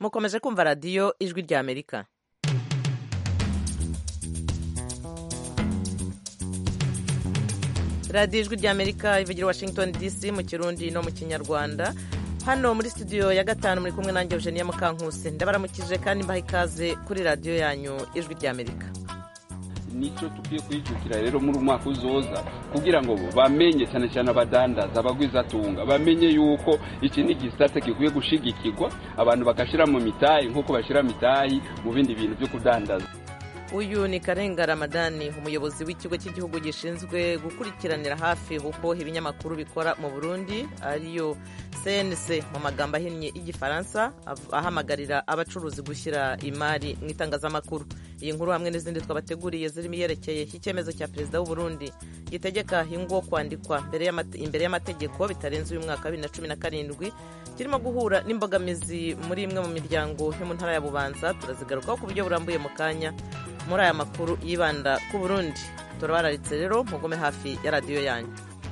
mukomeje kumva radiyo ijwi rya amerika radiyo ijwi rya amerika ivugira washington dc mu kirundi no mu kinyarwanda hano muri studio ya gatanu muri kumwe nanjye eugenia mukankusi ndabaramukije kandi mbaha ikaze kuri radiyo yanyu ijwi rya amerika nicyo tukwiye kwijukira rero muri umwaka uzoza kugira ngo bamenye cyane cyane abadandaza abagwizatunga bamenye yuko iki ni igisate gikwiye gushigikirwa abantu bagashyira mu mitayi nk'uko bashyira mitayi mu bindi bintu byo kudandaza uyu ni karenga ramadani umuyobozi w'ikigo cy'igihugu gishinzwe gukurikiranira hafi uko ibinyamakuru bikora mu burundi ariyo cnc mu magambo ahinnye y'igifaransa ahamagarira abacuruzi gushyira imari mu itangazamakuru iyi nkuru hamwe n'izindi twabateguriye zirimo iyerekeye icyemezo cya perezida w'u Burundi gitegeka ingo kwandikwa imbere y'amategeko bitarenze uyu mwaka wa bibiri na cumi na karindwi kirimo guhura n'imbogamizi muri imwe mu miryango yo mu ntara ya bubanza turazigarukaho ku buryo burambuye mu kanya muri aya makuru yibanda ku burundi turabararitse rero mugume hafi ya radiyo yanyu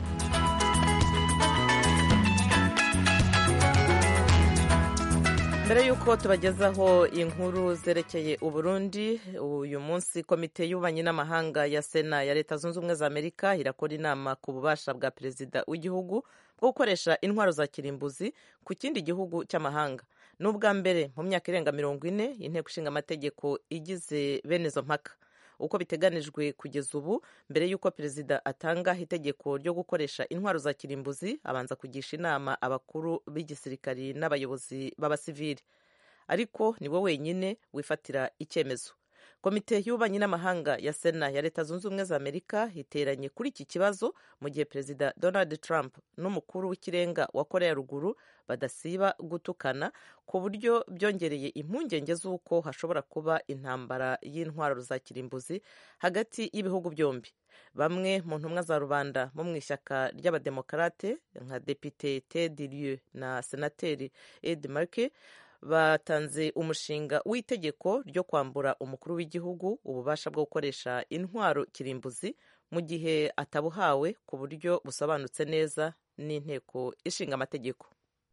mbere y'uko tubagezaho inkuru zerekeye uburundi uyu munsi komite y'ububanyi n'amahanga ya sena ya leta zunze ubumwe za amerika irakora inama ku bubasha bwa perezida w'igihugu bwo gukoresha intwaro za kirimbuzi ku kindi gihugu cy'amahanga ni ubwa mbere mu myaka irenga mirongo ine inteko ishinga amategeko igize bene izo mpaka uko biteganijwe kugeza ubu mbere y'uko perezida atanga itegeko ryo gukoresha intwaro za kirimbuzi abanza kugisha inama abakuru b'igisirikari n'abayobozi b'abasivili ariko ni we wenyine wifatira icyemezo komite y'ububanyi n'amahanga ya sena ya leta zunze ubumwe za amerika iteranye kuri iki kibazo mu gihe perezida donald trump n'umukuru w'ikirenga wa korea ya ruguru badasiba gutukana ku buryo byongereye impungenge z'uko hashobora kuba intambara y'intwaro za kirimbuzi hagati y'ibihugu byombi bamwe mu ntumwa za rubanda bo mu ishyaka ry'abademokarate nka depite ted lieu na senateri ed marke batanze umushinga w'itegeko ryo kwambura umukuru w'igihugu ububasha bwo gukoresha intwaro kirimbuzi mu gihe atabuhawe ku buryo busobanutse neza n'inteko ishinga amategeko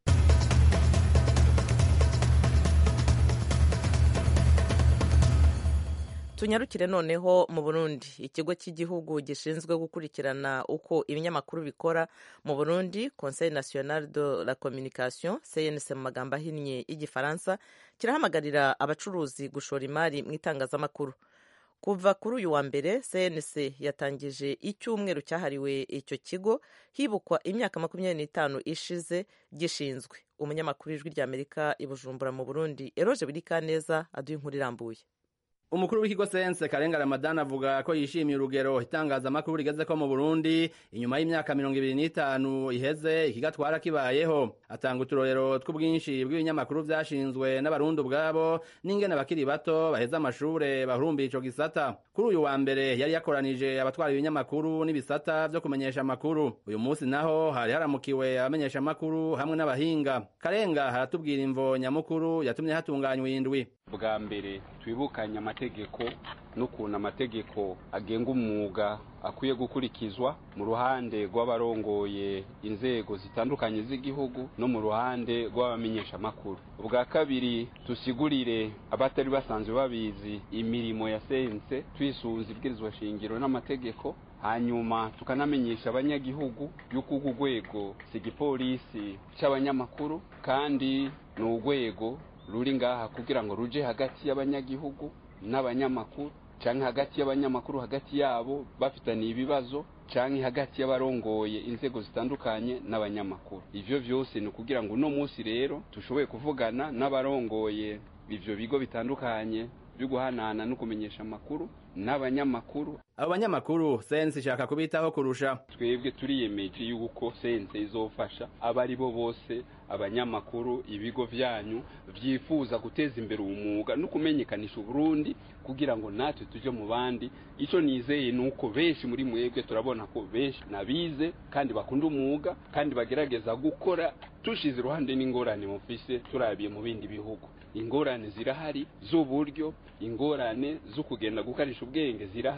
tunyarukire noneho mu burundi ikigo cy'igihugu gishinzwe gukurikirana uko ibinyamakuru bikora mu burundi conseil national de la communication cnc mu magambo ahinnye y'igifaransa kirahamagarira abacuruzi gushora imari mu itangazamakuru kuva kuri uyu wa mbere cnc yatangije icyumweru cyahariwe icyo kigo hibukwa imyaka makumyabiri n'itanu ishize gishinzwe umunyamakuru w'ijwi ry'amerika i bujumbura mu burundi eroje birikaneza aduha inkuru irambuye umukuru w'ikigo sense karenga ramadani avuga ko yishimiye urugero itangazamakuru rigeze ko mu burundi inyuma y'imyaka mirongo ibiri n'itanu iheze ikigatwara kibayeho atanga uturorero tw'ubwinshi bw'ibinyamakuru vyashinzwe n'abarundi ubwabo n'ingene abakiri bato baheze amashure bahurumbiye ico gisata kuri uyu wa mbere yari yakoranije abatwara ibinyamakuru n'ibisata vyo kumenyesha amakuru uyu munsi naho hari haramukiwe abamenyesha amakuru hamwe n'abahinga karenga haratubwira imvo nyamukuru yatumye hatunganywa indwi bwa mbere twibukanye amategeko n'ukuntu amategeko agenga umwuga akwiye gukurikizwa mu ruhande rw'abarongoye inzego zitandukanye z'igihugu no mu ruhande rw'abamenyeshamakuru ubwa kabiri tusigurire abatari basanzwe babizi imirimo ya sense twisunze ibwirizwa shingiro n'amategeko hanyuma tukanamenyesha abanyagihugu yuko urwo rwego si igipolisi cy'abanyamakuru kandi ni urwego ruri ngaha kugira ngo ruje hagati y'abanyagihugu n'abanyamakuru canke hagati y'abanyamakuru hagati yabo bafitaniye ibibazo canke hagati y'abarongoye inzego zitandukanye n'abanyamakuru ivyo vyose ni ukugira ngo uno munsi rero tushoboye kuvugana n'abarongoye ivyo bigo bitandukanye byo guhanahana no kumenyesha amakuru n'abanyamakuru abo banyamakuru sense ishaka kubitaho kurusha twebwe turiyemeje yuko sense izofasha abo ari bo bose abanyamakuru ibigo vyanyu vyifuza guteza imbere umwuga no kumenyekanisha uburundi kugira ngo natwe tuje mu bandi ico nizeye nuko benshi muri mwebwe turabona ko benshi nabize kandi bakunda umwuga kandi bagerageza gukora tushize iruhande n'ingorane mufise turabiye mu bindi bihugu ingorane zirahari z'uburyo ingorane zo kugenda gukarisha ubwenge zirahari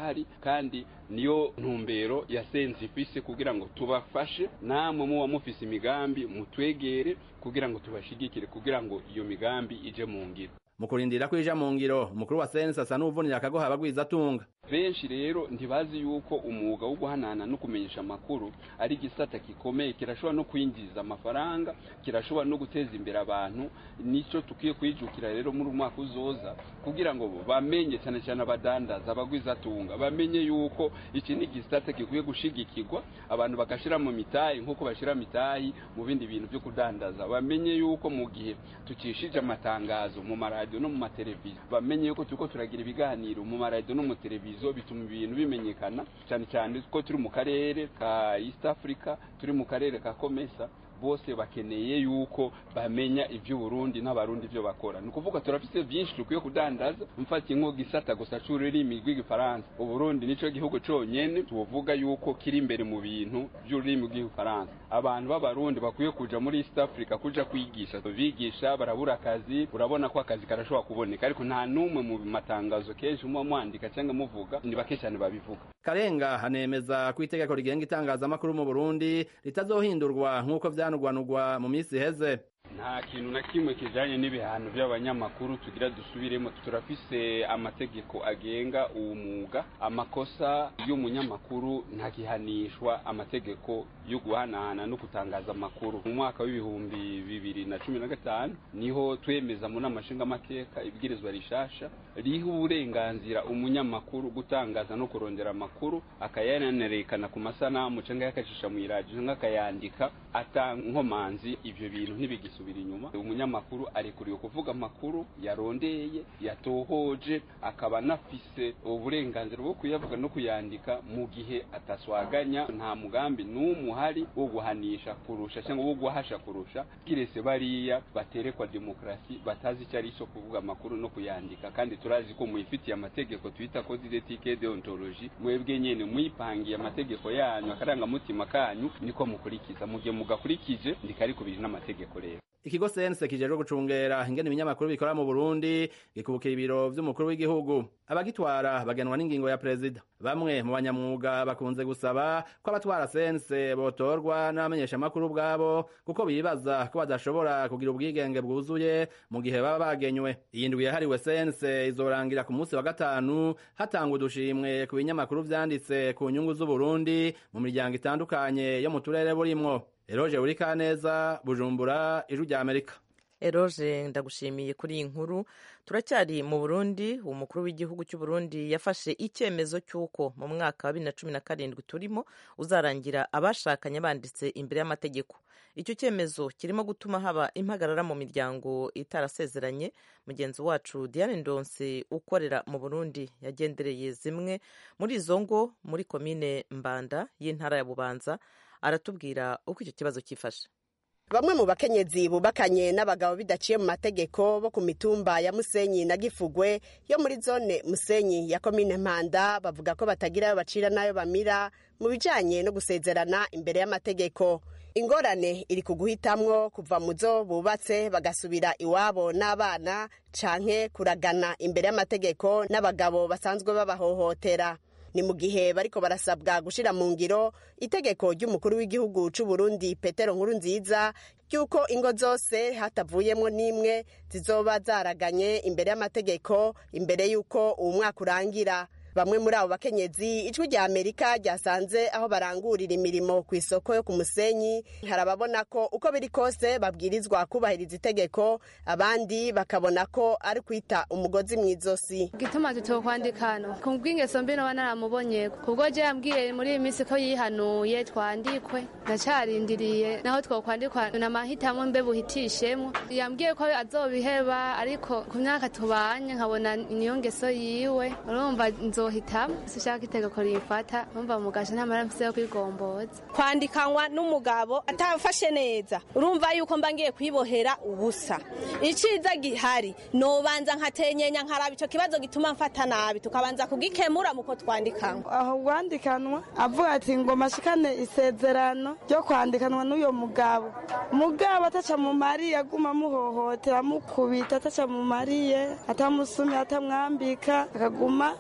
kandi niyo ntumbero ya sense ifise kugira ngo tubafashe namwe muba mufise imigambi mutwegere kugira ngo tubashigikire kugira ngo iyo migambi ije mu ngiro mu kurindira ko ija mu ngiro umukuru wa sense asa n'uvunira akagoha abagwiza atunga benshi rero ntibazi yuko umwuga wo guhanana no kumenyesha amakuru ari igisata gikomeye kirashobora no kwinjiza amafaranga kirashobora no guteza imbere abantu nicyo tukwiye kwijukira rero muri umwaka uzoza kugira ngo bamenye cyane cyane abadandaza abagwizatunga bamenye yuko iki ni igisata gikwiye gushigikirwa abantu bagashira mu mitayi nk'uko bashira mitayi mu bindi bintu byo kudandaza bamenye yuko mu gihe tukishije amatangazo mu maradiyo no mu mateleviziyo bamenye yuko turiko turagira ibiganiro mu maradiyo no mu televiziyo bituma ibintu bimenyekana cyane cyane ko turi mu karere ka East Africa turi mu karere ka Komesa bose bakeneye yuko bamenya iby'uburundi n'abarundi ibyo bakora ni ukuvuga turafite byinshi dukwiye kudandaza mfatiye nko gisata gusa c'ururimi rw'igifaransa uburundi nico gihugu conyene tuvuga yuko kiri imbere mu bintu by'ururimi rw'igifaransa abantu b'abarundi bakwiye kuja muri east africa kuja kwigisha bigisha barabura akazi urabona ko akazi karashobora kuboneka ariko nta n'umwe mu matangazo kenshi muba mwandika cyangwa muvuga ni bake cyane babivuga karenga hanemeza ko itegeko rigenga itangazamakuru mu burundi ritazohindurwa nk'uko vyanugwanugwa mu minsi iheze nta kintu na kimwe kijanye n'ibihano by'abanyamakuru tugira dusubiremo turafise amategeko agenga uwo mwuga amakosa y'umunyamakuru ntagihanishwa amategeko yo guhanahana no gutangaza amakuru mu mwaka w'ibihumbi bibiri na cumi na gatanu niho twemeza mu nama nshingamateka ibwirizwa rishasha riha uburenganzira umunyamakuru gutangaza no kurondera amakuru akayanerekana ku masanamu canke yakacisha mu iradiyo canke akayandika ata nkomanzi ivyo bintu ntibigisa gusubira inyuma umunyamakuru arekuriwe kuvuga amakuru yarondeye yatohoje akaba anafise uburenganzira bwo kuyavuga no kuyandika mu gihe ataswaganya nta mugambi n'umwe uhari wo guhanisha kurusha cyangwa wo guhasha kurusha kirese bariya baterekwa demokarasi batazi icyo ari cyo kuvuga amakuru no kuyandika kandi turazi ko muyifitiye amategeko twita code d'éthique deontologie mwebwe nyene muyipangiye amategeko yanyu akarangamutima kanyu niko mukurikiza mu gihe mugakurikije ndikarikubiri n'amategeko rero ikigo sense kijejwe gucungera ingene ibinyamakuru bikora mu Burundi gikubukira ibiro vy'umukuru w'igihugu abagitwara bagenwa n'ingingo ya perezida bamwe mu banyamwuga bakunze gusaba ko abatwara sense botorwa n'abamenyesha amakuru ubwabo kuko bibaza ko badashobora kugira ubwigenge bwuzuye mu gihe baba bagenywe iyi ndwi yahariwe sense izorangira ku munsi wa gatanu hatanga udushimwe ku binyamakuru vyanditse ku nyungu z'uburundi mu miryango itandukanye yo mu turere burimwo eroje uri kaneza bujumbura ijwi rya amerika eroje ndagushimiye kuri iyi nkuru turacyari mu burundi umukuru w'igihugu cy'u Burundi yafashe icyemezo cy'uko mu mwaka wa bibiri na cumi na karindwi turimo uzarangira abashakanye banditse imbere y'amategeko icyo cyemezo kirimo gutuma haba impagarara mu miryango itarasezeranye mugenzi wacu diane ndonse ukorera mu burundi yagendereye zimwe muri izo ngo muri komine mbanda y'intara ya bubanza aratubwira uko icyo kibazo cyifashe bamwe mu bakenyezi bubakanye n'abagabo bidaciye mu mategeko bo ku mitumba ya musenyi na gifugwe yo muri zone musenyi ya komine mpanda bavuga ko batagira ayo bacira n'ayo bamira mu bijanye no gusezerana imbere y'amategeko ingorane iri ku guhitamwo kuva mu zo bubatse bagasubira iwabo n'abana canke kuragana imbere y'amategeko n'abagabo basanzwe babahohotera ni mu gihe bariko barasabwa gushira mu ngiro itegeko ry'umukuru w'igihugu c'u Burundi Petero Nkuru nziza ry'uko ingo zose hatavuyemwo n'imwe zizoba zaraganye imbere y'amategeko imbere y'uko uwu mwaka urangira bamwe muri abo bakenyezi ijwi rya amerika ryasanze aho barangurira imirimo ku isoko yo ku musenyi hari ababona ko uko biri kose babwirizwa kubahiriza itegeko abandi bakabona ko ari kwita umugozi mu izosi gituma tutokwandika hano ku bw'ingeso mbi noba naramubonye kubwo je yambwiye muri iyi minsi ko yihanuye twandikwe ndacarindiriye naho twokwandikwa na mahitamo mbe buhitishemwo yambwiye ko azobiheba ariko ku myaka tubanye nkabona niyo ngeso yiwe urumva nzohitamo sishaka itegeko rifata umva mugasha nta mara mfise yo kwigomboza kwandikanwa n'umugabo atamfashe neza urumva yuko mba ngiye kwibohera ubusa iciza gihari nobanza nkatenyenya nkaraba ico kibazo gituma mfata nabi tukabanza kugikemura muko twandikanwa aho rwandikanwa avuga ati ngo mashikane isezerano ryo kwandikanwa n'uyo mugabo mugabo ataca mu mariye aguma amuhohotera amukubita ataca mu mariye atamusumye atamwambika akaguma nda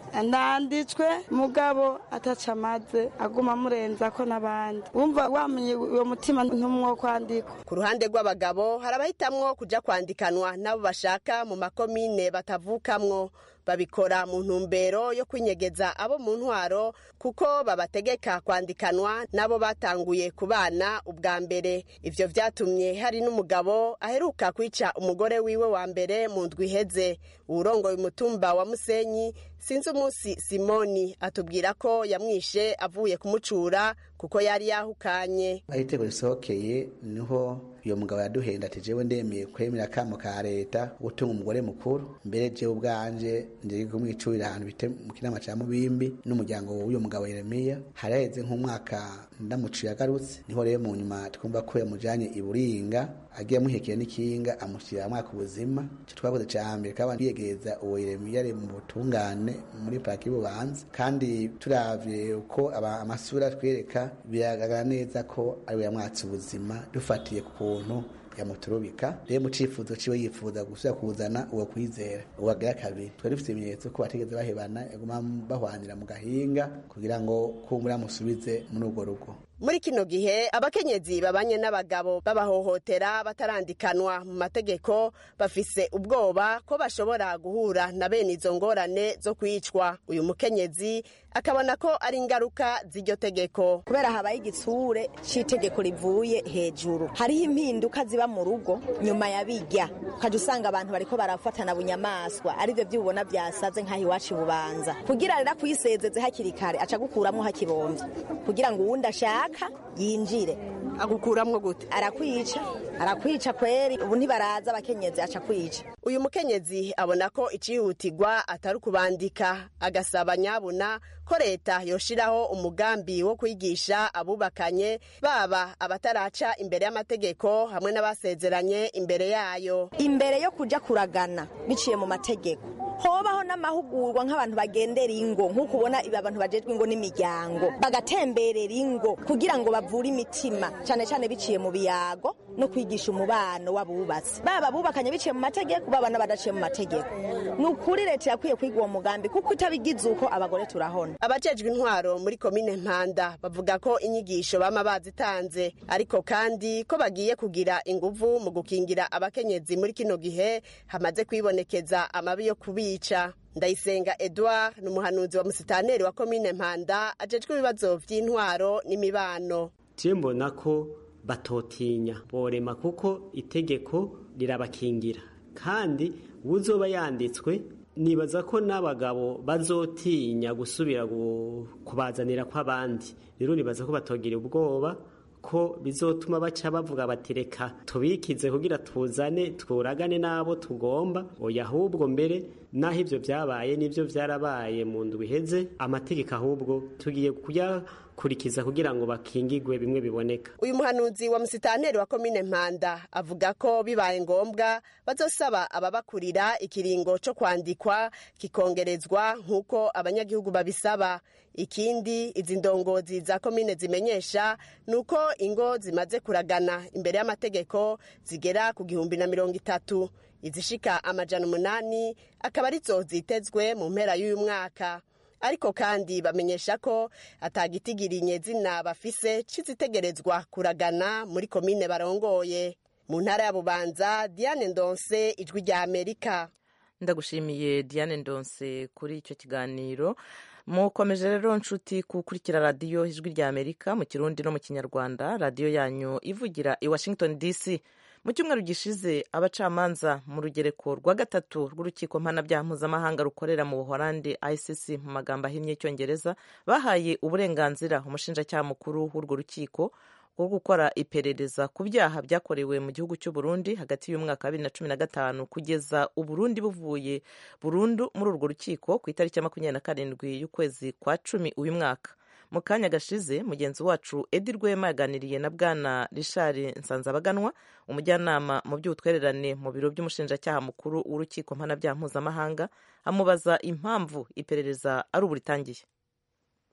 yanditswe mugabo ataca amaze aguma amurenza ko n'abandi wumva wamenye uwo mutima ntumwo kwandikwa ku ruhande rw'abagabo hari abahitamwo kuja kwandikanwa n'abo bashaka mu makomine batavukamwo babikora mu ntumbero yo kwinyegeza abo mu ntwaro kuko babategeka kwandikanwa n'abo batanguye kubana ubwa mbere ivyo vyatumye hari n'umugabo aheruka kwica umugore wiwe wa mbere mu ndwi iheze uwurongoye umutumba wa musenyi sinzi umunsi simoni atubwira ko yamwishe avuye kumucura kuko yari yahukanye aho iteko risohokeye niho uyo mugabo yaduhenda ati jewe ndemeye kwemera akamo ka leta gutunga umugore mukuru mbere jewe ubwanje ndiri kumwicurira ahantu bite mu kinama ca mubimbi n'umuryango w'uyo mugabo yeremiya hari haheze nk'umwaka ndamuciye agarutse niho rero mu nyuma twumva ko yamujanye i buringa agiye amuhekeye n'ikinga amushyira mwaka ubuzima ico twakoze ca mbere kaba biyegereza uwo yeremiya ari mu butungane muri paraki y'ububanza kandi turavye uko amasura twereka biragaragara neza ko ariwe yamwatse ubuzima dufatiye ku kuntu yamuturubika rero mu cifuzo ciwe yifuza gusubira kuzana uwo kwizera uwagira kabiri twari dufite ibimenyetso ko batigeze bahebana yaguma bahwanira mu gahinga kugira ngo kumbura amusubize muri urwo rugo muri kino gihe abakenyezi babanye n'abagabo babahohotera batarandikanwa mu mategeko bafise ubwoba ko bashobora guhura na bene izo ngorane zo kwicwa uyu mukenyezi akabona ko ari ingaruka z'iryo tegeko kubera habaye igitsure c'itegeko rivuye hejuru hariho impinduka ziba mu rugo nyuma ya bijya ukajya usanga abantu bariko barafatana bunyamaswa arivyo vy'ubona vyasaze nk'aho iwacu bubanza kugira rero kuyisezeze hakiri kare aca gukuramwo hakibomvye kugira ngo uwundi ashaka yinjire agukuramwo gute arakwica arakwica kweri ubu ntibaraza abakenyezi aca kwica uyu mukenyezi abona ko icihutirwa atari ukubandika agasaba nyabuna ko leta yoshiraho umugambi wo kwigisha abubakanye baba abataraca imbere y'amategeko hamwe n'abasezeranye imbere yayo imbere yo kuja kuragana biciye mu mategeko hobaho n'amahugurwa nk'abantu bagendera ingo nk'uko ubona ibi abantu bajejwe ingo n'imiryango bagatemberera ingo kugira ngo bavure imitima cyane cyane biciye mu biyago no kwigisha umubano w'abubatsi baba bubakanye biciye mu mategeko baba n'abadaciye mu mategeko ni ukuri leta yakwiye kwiga uwo mugambi kuko itabigize uko abagore turahona abajejwe intwaro muri komine mpanda bavuga ko inyigisho bama bazitanze ariko kandi ko bagiye kugira inguvu mu gukingira abakenyezi muri kino gihe hamaze kwibonekeza amabi yo kubica ndayisenga edouard ni umuhanuzi wa musitaneri wa komine mpanda ajejwe ibibazo vy'intwaro n'imibano je mbona ko batotinya borema kuko itegeko rirabakingira kandi uzoba yanditswe nibaza ko n'abagabo bazotinya gusubira kubazanira kw'abandi rero nibaza ko batogira ubwoba ko bizotuma baca bavuga bati reka tubikize kugira tuzane turagane n'abo tugomba oya ahubwo mbere naho ibyo byabaye n'ibyo byarabaye mu ndwi iheze amategeko ahubwo tugiye kuyakurikiza kugira ngo bakingigwe bimwe biboneka uyu muhanuzi wa musitaneri wa komine mpanda avuga ko bibaye ngombwa bazosaba ababakurira ikiringo cyo kwandikwa kikongerezwa nk'uko abanyagihugu babisaba ikindi izi ndongozi za komine zimenyesha ni uko ingo zimaze kuragana imbere y'amategeko zigera ku gihumbi na mirongo itatu izishika amajana umunani akaba arizo zitezwe mu mpera y'uyu mwaka ariko kandi bamenyesha ko atagitigirinye zina bafise cizitegerezwa kuragana muri komine barongoye mu ntara ya bubanza diane ndonse ijwi rya amerika ndagushimiye diane ndonse kuri icyo kiganiro mukomeje rero nshuti gukurikira radiyo ijwi rya amerika mu kirundi no mu kinyarwanda radiyo yanyu ivugira i washington dc mu cyumweru gishize abacamanza mu rugereko rwa gatatu rw'urukiko mpanabyaha mpuzamahanga rukorera mu buhorandi icc mu magambo ahinnye y'icyongereza bahaye uburenganzira umushinjacyaha mukuru w'urwo rukiko wo gukora iperereza ku byaha byakorewe mu gihugu cy'u Burundi hagati y'umwaka wa bibiri na cumi na gatanu kugeza uburundi buvuye burundu muri urwo rukiko ku itariki ya makumyabiri na karindwi y'ukwezi kwa cumi uyu mwaka mu kanya gashize mugenzi wacu edi rwema yaganiriye na bwana richard nsanzabaganwa umujyanama mu by'ubutwererane mu biro by'umushinjacyaha mukuru w'urukiko mpanabyaha mpuzamahanga amubaza impamvu iperereza ari ubu ritangiye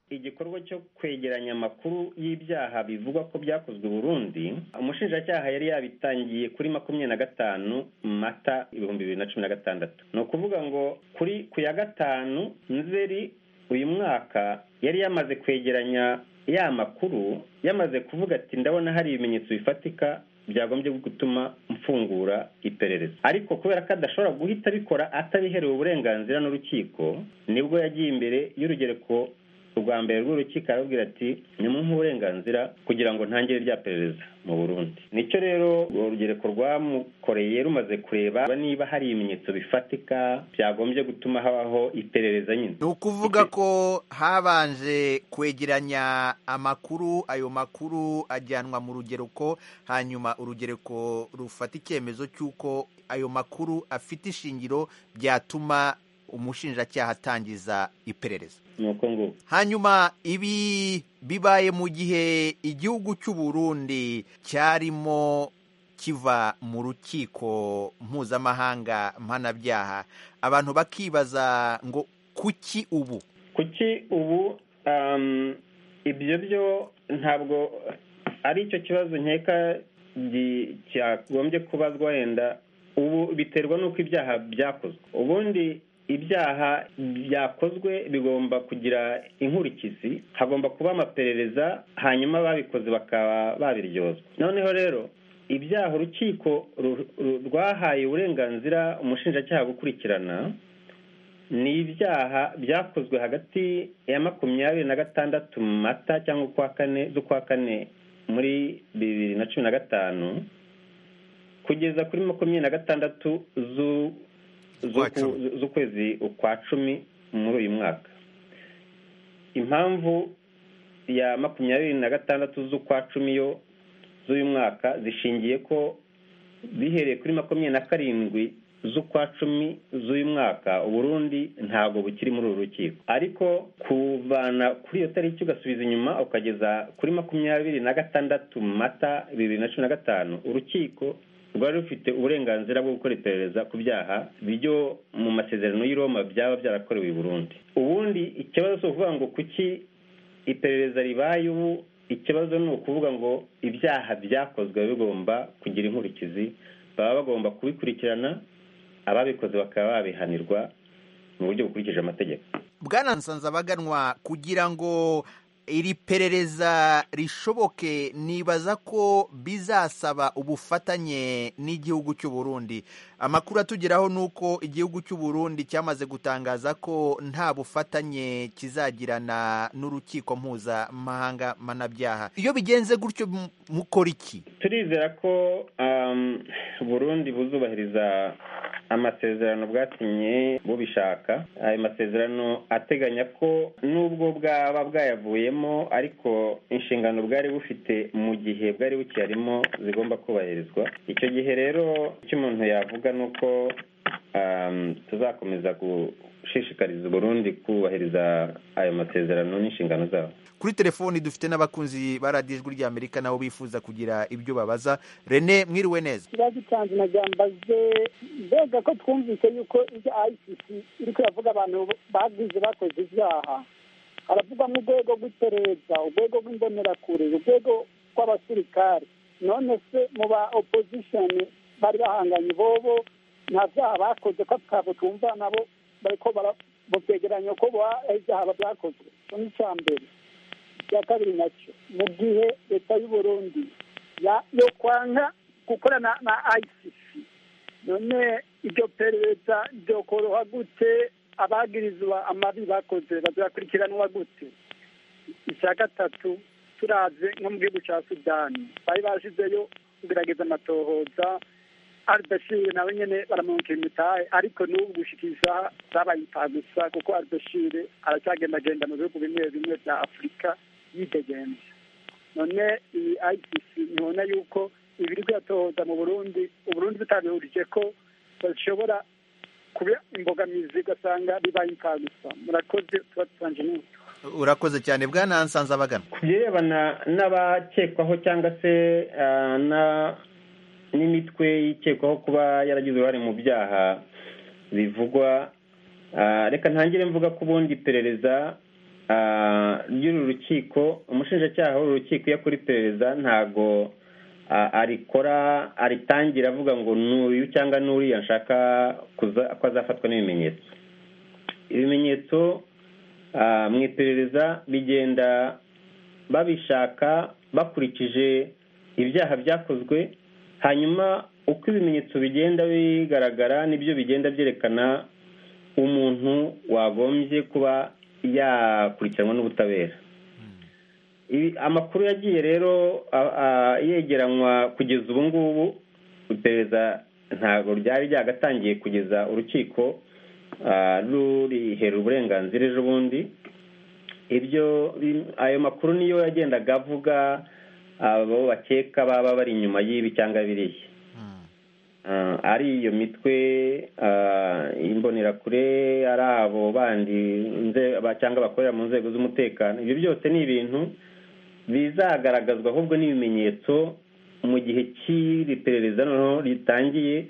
igikorwa cyo kwegeranya amakuru y'ibyaha bivugwa ko byakozwe i burundi umushinjacyaha yari yabitangiye kuri makumyabiri na gatanu mata ibihumbi bibiri na cumi na gatandatu ni ukuvuga ngo kuri ku ya gatanu nzeri uyu mwaka yari yamaze kwegeranya ya makuru yamaze kuvuga ati ndabona hari ibimenyetso bifatika byagombye gutuma mfungura iperereza ariko kubera ko adashobora guhita abikora atabiherewe uburenganzira n'urukiko nibwo yagiye imbere y'urugereko rwa mbere rw'urukiko arabwira ati nimuhe uburenganzira kugira ngo ntangire rya perereza mu burundi nicyo rero urugereko rwamukoreye rumaze kureba niba hari ibimenyetso bifatika byagombye gutuma habaho iperereza nyine ni ukuvuga ko habanje kwegeranya amakuru ayo makuru ajyanwa mu rugereko hanyuma urugereko rufata icyemezo cy'uko ayo makuru afite ishingiro byatuma umushinjacyaha atangiza iperereza nuko nguko hanyuma ibi bibaye mu gihe igihugu cy'u Burundi cyarimo kiva mu rukiko mpuzamahanga mpanabyaha abantu bakibaza ngo kuki ubu kuki ubu ibyo byo ntabwo ari icyo kibazo nkeka cyagombye kubazwa wenda ubu biterwa n'uko ibyaha byakozwe ubundi ibyaha byakozwe bigomba kugira inkurikizi hagomba kuba amaperereza hanyuma ababikoze bakaba babiryozwa noneho rero ibyaha urukiko rwahaye uburenganzira umushinjacyaha gukurikirana ni ibyaha byakozwe hagati ya makumyabiri na gatandatu mu mata cyangwa ukwa kane z'ukwa kane muri bibiri na cumi na gatanu kugeza kuri makumyabiri na gatandatu z'ukwezi ukwa cumi muri uyu mwaka impamvu ya makumyabiri na gatandatu z'ukwa cumi yo z'uyu mwaka zishingiye ko bihereye kuri makumyabiri na karindwi z'ukwa cumi z'uyu mwaka uburundi ntabwo bukiri muri uru rukiko ariko kuvana kuri iyo tariki ugasubiza inyuma ukageza kuri makumyabiri na gatandatu mata bibiri na cumi na gatanu urukiko rwari rufite uburenganzira bwo gukora iperereza ku byaha byo mu masezerano y'i Roma byaba byarakorewe i Burundi ubundi ikibazo si ukuvuga ngo kuki iperereza ribaye ubu ikibazo ni ukuvuga ngo ibyaha byakozwe bigomba kugira inkurikizi baba bagomba kubikurikirana ababikoze bakaba babihanirwa mu buryo bukurikije amategeko bwana nsanzabaganwa kugira ngo iri perereza rishoboke nibaza ko bizasaba ubufatanye n'igihugu cy'u Burundi amakuru atugeraho ni uko igihugu cy'u Burundi cyamaze gutangaza ko nta bufatanye kizagirana n'urukiko mpuzamahanga mpanabyaha iyo bigenze gutyo mukora iki turizera ko Burundi buzubahiriza amasezerano bwasinye bubishaka ayo masezerano ateganya ko nubwo bwaba bwayavuyemo ariko inshingano bwari bufite mu gihe bwari bukiyarimo zigomba kubahirizwa icyo gihe rero icyo umuntu yavuga ni uko tuzakomeza gushishikariza Burundi kubahiriza ayo masezerano n'inshingano zabo kuri telefoni dufite n'abakunzi ba radiyo ijwi ry'amerika nabo bifuza kugira ibyo babaza rene mwiriwe neza ikibazo cyanjye nagambaze mbega ko twumvise yuko ibyo ayisisi iri kuravuga abantu bagize bakoze ibyaha haravugwamo urwego rw'iperereza urwego rw'imbonerakure urwego rw'abasirikare none se mu ba opozishoni bari bahanganye bobo nta byaha bakoze ko twabo twumva nabo bariko mu byegeranyo ko ibyaha byakozwe icyo ni icya mbere icya kabiri nacyo mu gihe leta y'u Burundi yo kwanga gukorana na ICC none iryo perereza ryokoroha gute abagirizwa amabi bakoze bazakurikiranwa gute icya gatatu turaze nko mu gihugu cya sudani bari bashizeyo kugerageza amatohoza albashir nawe nyine baramwungukira imitahe ariko n'ubu gushikisha zabaye gusa kuko albashir aracyagendagenda mu bihugu bimwe bimwe bya afurika yidegenza none iyi ICC ntibona yuko ibiri kuyatohoza mu burundi uburundi butabihurije ko bashobora kuba imbogamizi ugasanga bibaye gusa murakoze tuba dusanje n'utu urakoze cyane bwana nsanzabagana ku birebana n'abakekwaho cyangwa se n'imitwe ikekwaho kuba yaragize uruhare mu byaha bivugwa reka ntangire mvuga ko ubundi iperereza ry'uru rukiko umushinjacyaha w'uru rukiko iyo akora iperereza ntago arikora aritangira avuga ngo n'uyu cyangwa n'uriya nshaka ko azafatwa n'ibimenyetso ibimenyetso mu iperereza bigenda babishaka bakurikije ibyaha byakozwe hanyuma uko ibimenyetso bigenda bigaragara nibyo bigenda byerekana umuntu wagombye kuba yakurikiranwa n'ubutabera amakuru yagiye rero yegeranywa kugeza ubu ngubu iperereza ntabwo ryari ryagatangiye kugeza urukiko rurihera uburenganzira ejo bundi ibyo ayo makuru niyo yagendaga avuga abo bakeka baba bari inyuma y'ibi cyangwa biriya ari iyo mitwe imbonerakure ari abo bandi cyangwa bakorera mu nzego z'umutekano ibyo byose ni ibintu bizagaragazwa ahubwo n'ibimenyetso mu gihe cy'iri perereza noneho ritangiye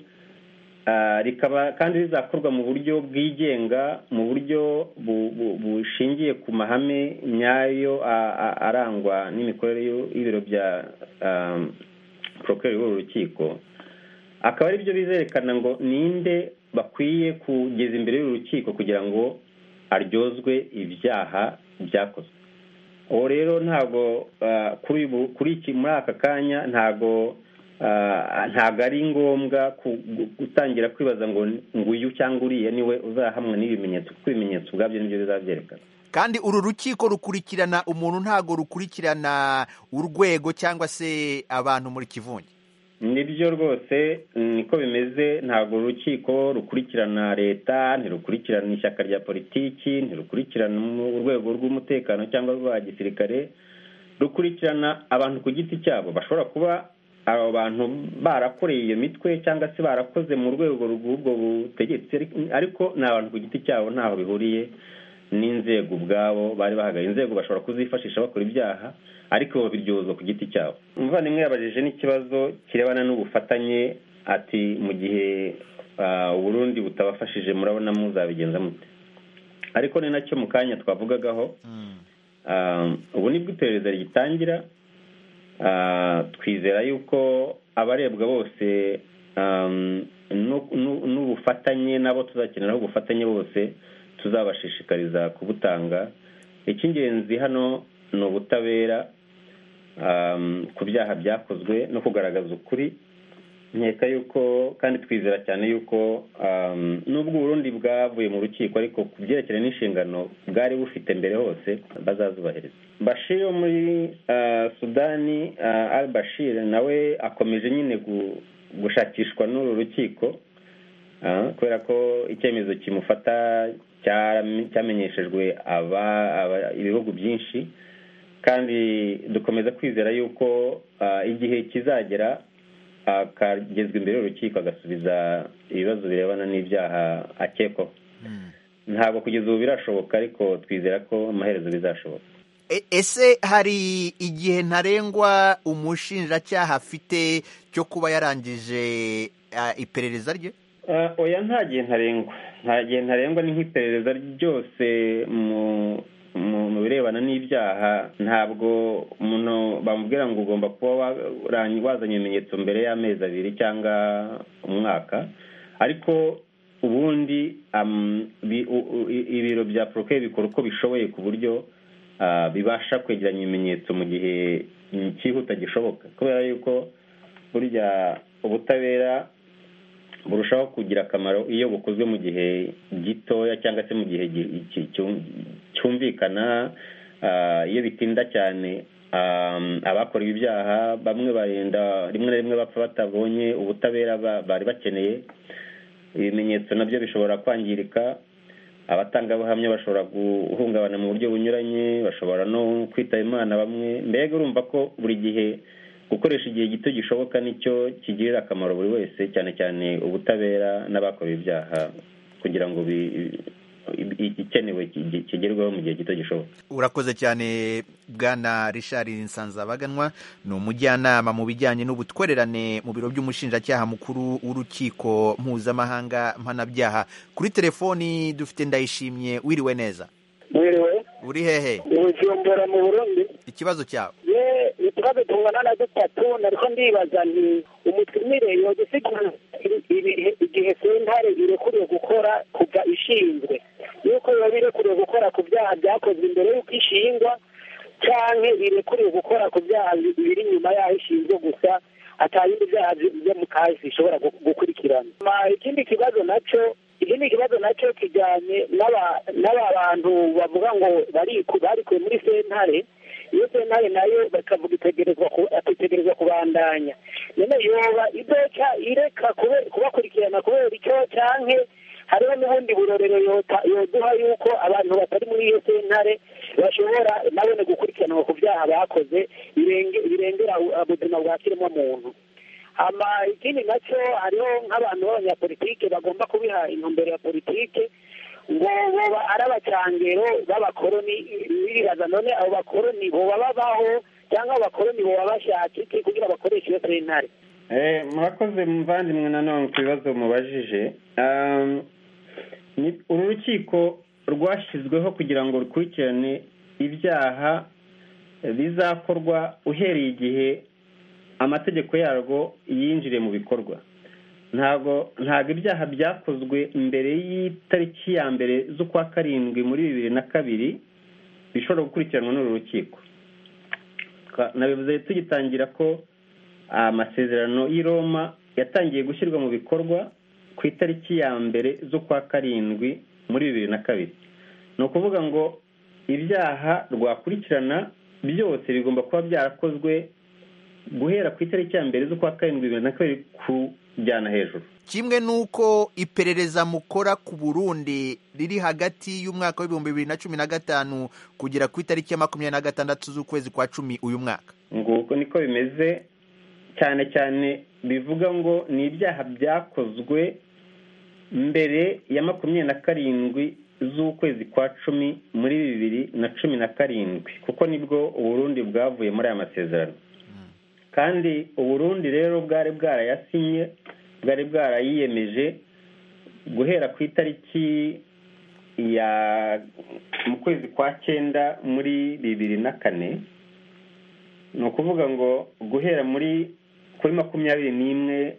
rikaba kandi rizakorwa mu buryo bwigenga mu buryo bushingiye ku mahame nyayo arangwa n'imikorere y'ibiro bya porokeri w'uru rukiko akaba ari byo bizerekana ngo ninde bakwiye kugeza imbere y'uru rukiko kugira ngo aryozwe ibyaha byakozwe uwo rero ntabwo kuri iki muri aka kanya ntabwo ntabwo ari ngombwa gutangira kwibaza ngo nguyu cyangwa uriya niwe uzahamwa n'ibimenyetso kuko ibimenyetso ubwabyo nibyo bizabyerekana kandi uru rukiko rukurikirana umuntu ntabwo rukurikirana urwego cyangwa se abantu muri kivunge nibyo rwose niko bimeze ntabwo urukiko rukurikirana leta ntirukurikirana ishyaka rya politiki ntirukurikirana urwego rw'umutekano cyangwa rwa gisirikare rukurikirana abantu ku giti cyabo bashobora kuba abo bantu barakoreye iyo mitwe cyangwa se barakoze mu rwego rw'ubwo butegetsi ariko ni abantu ku giti cyabo ntaho bihuriye n'inzego ubwabo bari bahagarariye inzego bashobora kuzifashisha bakora ibyaha ariko babiryozwa ku giti cyabo umuvandimwe yabajije n'ikibazo kirebana n'ubufatanye ati mu gihe uburundi butabafashije murabona muzabigenza mute ariko ni nacyo mu kanya twavugagaho ubu nibwo iperereza rigitangira twizera yuko abarebwa bose n'ubufatanye nabo tuzakeneraho ubufatanye bose tuzabashishikariza kubutanga icy'ingenzi hano ni ubutabera ku byaha byakozwe no kugaragaza ukuri nkeka yuko kandi twizera cyane yuko nubwo uburundi bwavuye mu rukiko ariko ku byerekeranye n'inshingano bwari bufite mbere hose bazazubahiriza bashir wo muri sudani al bashir nawe akomeje nyine gushakishwa n'uru rukiko kubera ko icyemezo kimufata cyamenyeshejwe ibihugu byinshi kandi dukomeza kwizera yuko igihe kizagera akagezwa imbere y'urukiko agasubiza ibibazo birebana n'ibyaha akekwaho ntabwo kugeza ubu birashoboka ariko twizera ko amaherezo bizashoboka ese hari igihe ntarengwa umushinjacyaha afite cyo kuba yarangije iperereza rye oya nta gihe ntarengwa nta gihe ntarengwa ni nk'iperereza ryose mu birebana n'ibyaha ntabwo umuntu bamubwira ngo ugomba kuba wazanye ibimenyetso mbere y'amezi abiri cyangwa umwaka ariko ubundi ibiro bya poroke bikora uko bishoboye ku buryo bibasha kwegeranya ibimenyetso mu gihe cyihuta gishoboka kubera yuko burya ubutabera burushaho kugira akamaro iyo bukozwe mu gihe gitoya cyangwa se mu gihe cyumvikana iyo bitinda cyane abakora ibyaha bamwe barenda rimwe na rimwe bapfa batabonye ubutabera bari bakeneye ibimenyetso nabyo bishobora kwangirika abatangabuhamya bashobora guhungabana mu buryo bunyuranye bashobora no kwitaba imana bamwe mbega urumva ko buri gihe gukoresha igihe gito gishoboka nicyo kigirira akamaro buri wese cyane cyane ubutabera n'abakorewe ibyaha kugira ngo igikenewe kigerweho mu gihe gito gishoboka urakoze cyane bwana Richard nsanzabaganwa ni umujyanama mu bijyanye n'ubutwererane mu biro by'umushinjacyaha mukuru w'urukiko mpuzamahanga mpanabyaha kuri telefoni dufite ndayishimye wiriwe neza mwiriwe uri hehe ubujumbura mu burundi ikibazo cyawe ye utubazo tungana na dutatu nariko ndibaza nti umutumire yogisigura ibihe igihe sentare irekuriwe gukora kuva ishinzwe yuko yoba irekuriwe gukora ku byaha byakozwe imbere y'uko ishingwa canke irekuriwe gukora ku byaha biri inyuma yaho ishinzwe gusa atayindi byaha byo mu kazi bishobora gukurikirana ikindi kibazo naco ikindi kibazo nacyo kijyanye n'aba bantu bavuga ngo barikuwe muri sentare iyo sentare nayo bakavuga itegerezwa kubandanya none yoba idoca ireka kubakurikirana kubera icyo canke hariho n'ubundi burorero yoduha yuko abantu batari muri iyo sentare bashobora nabone gukurikiranwa ku byaha bakoze birengera ubuzima bwa kiremwamuntu ama ikindi nacyo hariho nk'abantu b'abanyapolitike bagomba kubiha intumbero ya politike ngo boba ari abacangero b'abakoroni biribaza none abo bakoroni boba babaho cyangwa abakoroni boba bashaka iki kugira bakoreshe iyo sentare murakoze muvandimwe nanone ku bibazo mubajije uru rukiko rwashyizweho kugira ngo rukurikirane ibyaha bizakorwa uhereye igihe amategeko yarwo yinjiriye mu bikorwa ntabwo ntabwo ibyaha byakozwe mbere y'itariki ya mbere z'ukwa karindwi muri bibiri na kabiri bishobora gukurikiranwa n'uru rukiko nabivuze tugitangira ko amasezerano y'i Roma yatangiye gushyirwa mu bikorwa ku itariki ya mbere z'ukwa karindwi muri bibiri na kabiri ni ukuvuga ngo ibyaha rwakurikirana byose bigomba kuba byarakozwe guhera ku itariki ya mbere z'ukwa karindwi bibiri na kabiri kujyana hejuru kimwe n'uko iperereza mukora ku burundi riri hagati y'umwaka w'ibihumbi bibiri na cumi na gatanu kugera ku itariki ya makumyabiri na gatandatu z'ukwezi kwa cumi uyu mwaka nguko niko bimeze cyane cyane bivuga ngo ni ibyaha byakozwe mbere ya makumyabiri na karindwi z'ukwezi kwa cumi muri bibiri na cumi na karindwi kuko nibwo uburundi bwavuye muri aya masezerano kandi uburundi rero bwari bwarayasinye bwari bwarayiyemeje guhera ku itariki ya mu kwezi kwa cyenda muri bibiri na kane ni ukuvuga ngo guhera muri kuri makumyabiri n'imwe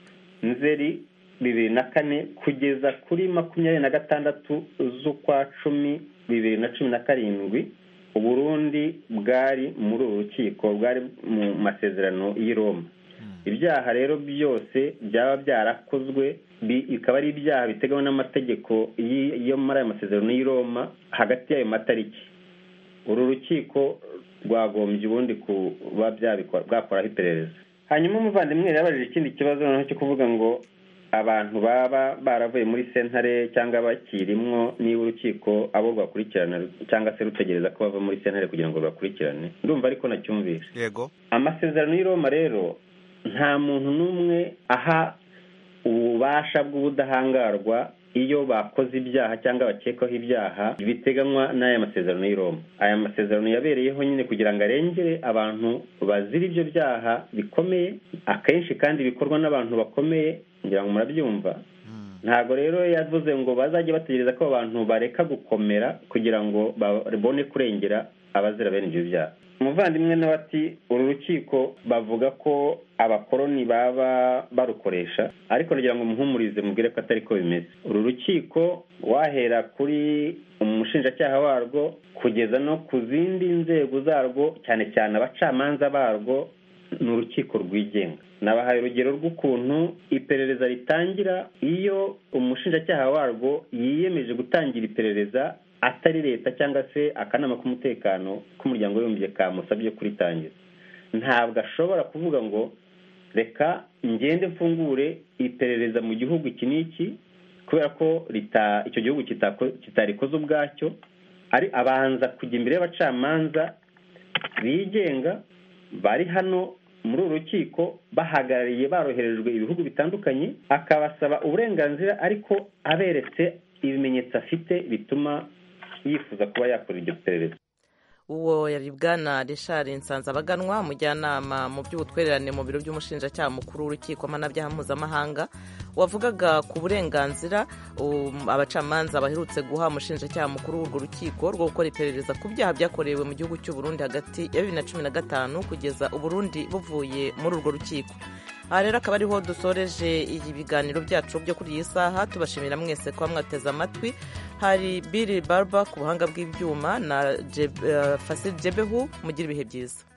nzeri bibiri na kane kugeza kuri makumyabiri na gatandatu z'ukwa cumi bibiri na cumi na karindwi uburundi bwari muri uru rukiko bwari mu masezerano y'i Roma ibyaha rero byose byaba byarakozwe bikaba ari ibyaha biteganywa n'amategeko yo muri aya masezerano y'i Roma hagati y'ayo matariki uru rukiko rwagombye ubundi kuba bwakoraho iperereza hanyuma umuvandimwe yabajije ikindi kibazo noneho cyo kuvuga ngo abantu baba baravuye muri sentare cyangwa bakirimwo niba urukiko abo rwakurikirana cyangwa se rutegereza ko bava muri sentare kugira ngo bakurikirane ndumva ariko nacyumvishe yego amasezerano y'i Roma rero nta muntu n'umwe aha ububasha bw'ubudahangarwa iyo bakoze ibyaha cyangwa bakekwaho ibyaha biteganywa n'aya masezerano y'i Roma aya masezerano yabereyeho nyine kugira ngo arengere abantu bazira ibyo byaha bikomeye akenshi kandi bikorwa n'abantu bakomeye ngira ngo murabyumva ntabwo rero yavuze ngo bazajye bategereza ko abantu bareka gukomera kugira ngo babone kurengera abazira bene ibyo byaha umuvandimwe nawe ati uru rukiko bavuga ko abakoroni baba barukoresha ariko nagira ngo muhumurize mubwire ko atari ko bimeze uru rukiko wahera kuri umushinjacyaha warwo kugeza no ku zindi nzego zarwo cyane cyane abacamanza barwo ni urukiko rwigenga nabahaye urugero rw'ukuntu iperereza ritangira iyo umushinjacyaha warwo yiyemeje gutangira iperereza atari leta cyangwa se akanama k'umutekano k'umuryango w'abibumbye kamusabye kuritangiza ntabwo ashobora kuvuga ngo reka ngende mfungure iperereza mu gihugu iki n'iki kubera ko icyo gihugu kitarikoze ubwacyo ari abanza kujya imbere y'abacamanza bigenga bari hano muri uru rukiko bahagarariye baroherejwe ibihugu bitandukanye akabasaba uburenganzira ariko aberetse ibimenyetso afite bituma yifuza kuba yakora iryo perereza uwo yari bwana Richard Nsanzabaganwa umujyanama mu by'ubutwererane mu biro by'umushinjacyaha mukuru w'urukiko mpanabyaha mpuzamahanga wavugaga ku burenganzira abacamanza baherutse guha umushinjacyaha mukuru w'urwo rukiko rwo gukora iperereza ku byaha byakorewe mu gihugu cy'u Burundi hagati ya bibiri na cumi na gatanu kugeza uburundi buvuye muri urwo rukiko aha rero akaba ariho dusoreje ibiganiro byacu byo kuri iyi saha tubashimira mwese kuba mwateze amatwi hari biri barba ku buhanga bw'ibyuma na fasiri jebehu mugira ibihe byiza